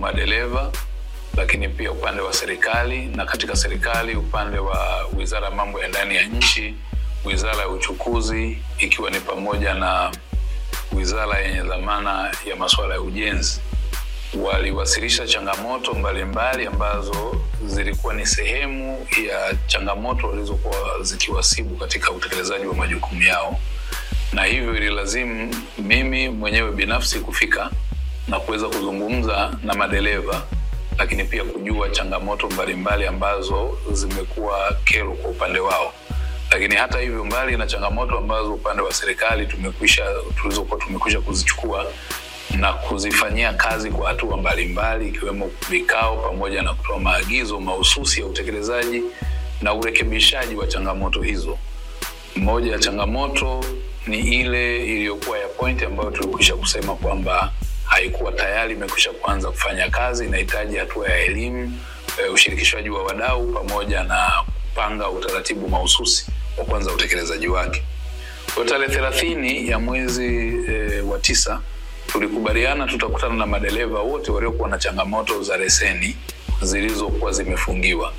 madereva, lakini pia upande wa serikali, na katika serikali upande wa wizara ya mambo ya ndani ya nchi, wizara ya uchukuzi, ikiwa ni pamoja na wizara yenye dhamana ya masuala ya ujenzi waliwasilisha changamoto mbalimbali ambazo zilikuwa ni sehemu ya changamoto walizokuwa zikiwasibu katika utekelezaji wa majukumu yao, na hivyo ililazimu mimi mwenyewe binafsi kufika na kuweza kuzungumza na madereva, lakini pia kujua changamoto mbalimbali ambazo zimekuwa kero kwa upande wao. Lakini hata hivyo, mbali na changamoto ambazo upande wa serikali tumekwisha tulizokuwa tumekwisha kuzichukua na kuzifanyia kazi kwa hatua mbalimbali ikiwemo vikao pamoja na kutoa maagizo mahususi ya utekelezaji na urekebishaji wa changamoto hizo. Moja ya changamoto ni ile iliyokuwa ya pointi ambayo tulikwisha kusema kwamba haikuwa tayari imekwisha kuanza kufanya kazi, inahitaji hatua ya elimu, e, ushirikishwaji wa wadau pamoja na kupanga utaratibu mahususi wa kuanza utekelezaji wake. Kwa tarehe thelathini ya mwezi e, wa tisa tulikubaliana tutakutana na madereva wote waliokuwa na changamoto za leseni zilizokuwa zimefungiwa.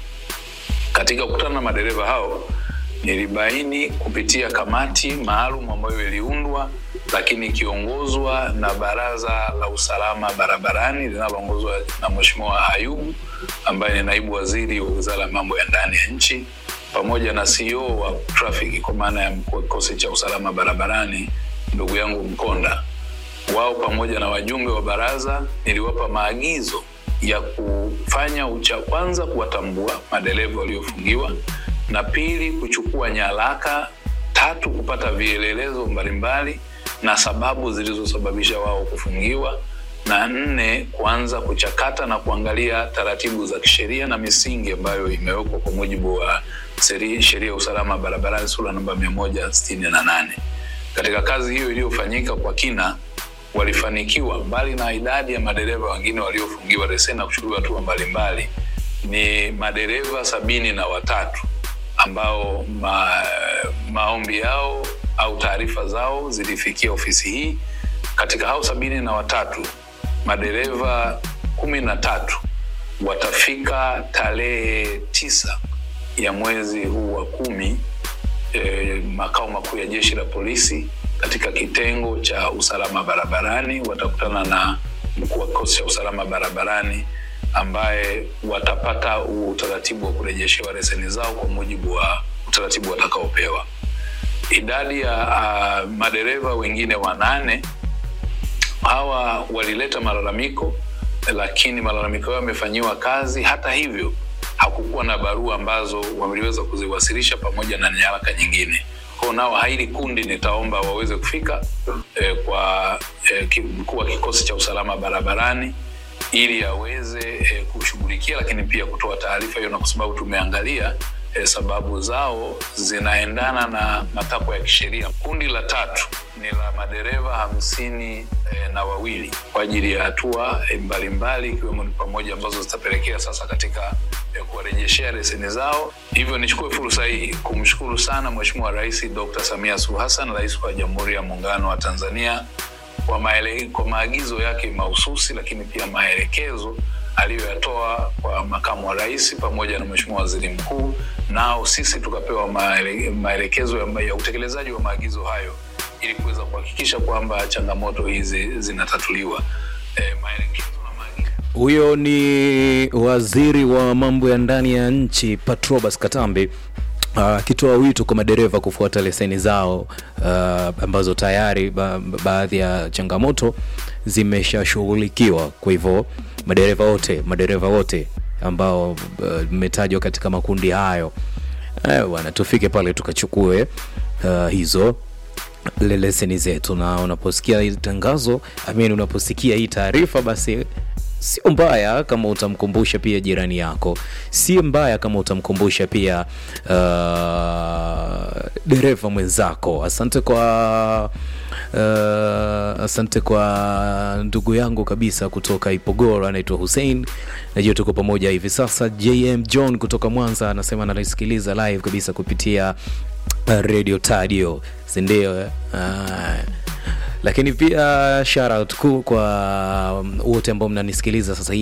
Katika kukutana na madereva hao, nilibaini kupitia kamati maalum ambayo iliundwa, lakini ikiongozwa na Baraza la Usalama Barabarani linaloongozwa na Mheshimiwa Ayubu ambaye ni naibu waziri wa Wizara ya Mambo ya Ndani ya Nchi, pamoja na CEO wa trafiki kwa maana ya mkuu wa kikosi cha usalama barabarani ndugu yangu Mkonda wao pamoja na wajumbe wa baraza niliwapa maagizo ya kufanya ucha kwanza kuwatambua madereva waliofungiwa, na pili kuchukua nyaraka, tatu kupata vielelezo mbalimbali na sababu zilizosababisha wao kufungiwa, na nne kuanza kuchakata na kuangalia taratibu za kisheria na misingi ambayo imewekwa kwa mujibu wa sheria ya usalama barabarani sura namba mia moja sitini na nane. Katika kazi hiyo iliyofanyika kwa kina walifanikiwa mbali na idadi ya madereva wengine waliofungiwa leseni na kuchukuliwa hatua mbalimbali, ni madereva sabini na watatu ambao ma, maombi yao au taarifa zao zilifikia ofisi hii. Katika hao sabini na watatu madereva kumi na tatu watafika tarehe tisa ya mwezi huu wa kumi eh, makao makuu ya jeshi la polisi katika kitengo cha usalama barabarani watakutana na mkuu wa kikosi cha usalama barabarani ambaye watapata utaratibu wa kurejeshewa leseni zao kwa mujibu wa utaratibu watakaopewa. Idadi ya uh, madereva wengine wanane hawa walileta malalamiko, lakini malalamiko yao yamefanyiwa kazi. Hata hivyo, hakukuwa na barua ambazo wameliweza kuziwasilisha pamoja na nyaraka nyingine kwa nao haili kundi nitaomba waweze kufika eh, kwa eh, mkuu wa kikosi cha usalama barabarani ili aweze eh, kushughulikia, lakini pia kutoa taarifa hiyo, na kwa sababu tumeangalia eh, sababu zao zinaendana na matakwa ya kisheria. Kundi la tatu ni la madereva hamsini eh, na wawili kwa ajili ya hatua eh, mbalimbali ikiwemo ni pamoja ambazo zitapelekea sasa katika eh, kuwarejeshea leseni zao. Hivyo nichukue fursa hii kumshukuru sana Mheshimiwa Rais Dr. Samia Suluhu Hassan, Rais wa Jamhuri ya Muungano wa Tanzania kwa, maele, kwa maagizo yake mahususi, lakini pia maelekezo aliyoyatoa kwa makamu wa rais pamoja na Mheshimiwa Waziri Mkuu, nao sisi tukapewa maele, maelekezo ya, ya utekelezaji wa maagizo hayo ili kuweza kuhakikisha kwamba changamoto hizi zinatatuliwa. E, maelekezo huyo ni waziri wa mambo ya ndani ya nchi Patrobas Katambi akitoa uh, wito kwa madereva kufuata leseni zao uh, ambazo tayari ba, baadhi ya changamoto zimeshashughulikiwa. Kwa hivyo madereva wote madereva wote ambao mmetajwa uh, katika makundi hayo bwana, uh, tufike pale tukachukue uh, hizo leseni zetu, na unaposikia hii tangazo amin, unaposikia hii taarifa basi sio mbaya kama utamkumbusha pia jirani yako, si mbaya kama utamkumbusha pia uh, dereva mwenzako. Asante kwa uh, asante kwa ndugu yangu kabisa kutoka Ipogoro, anaitwa Hussein, najua tuko pamoja hivi sasa. JM John kutoka Mwanza anasema anaisikiliza live kabisa kupitia uh, Radio Tadio, si ndio? Uh, lakini pia shout out kwa wote ambao mnanisikiliza sasa hivi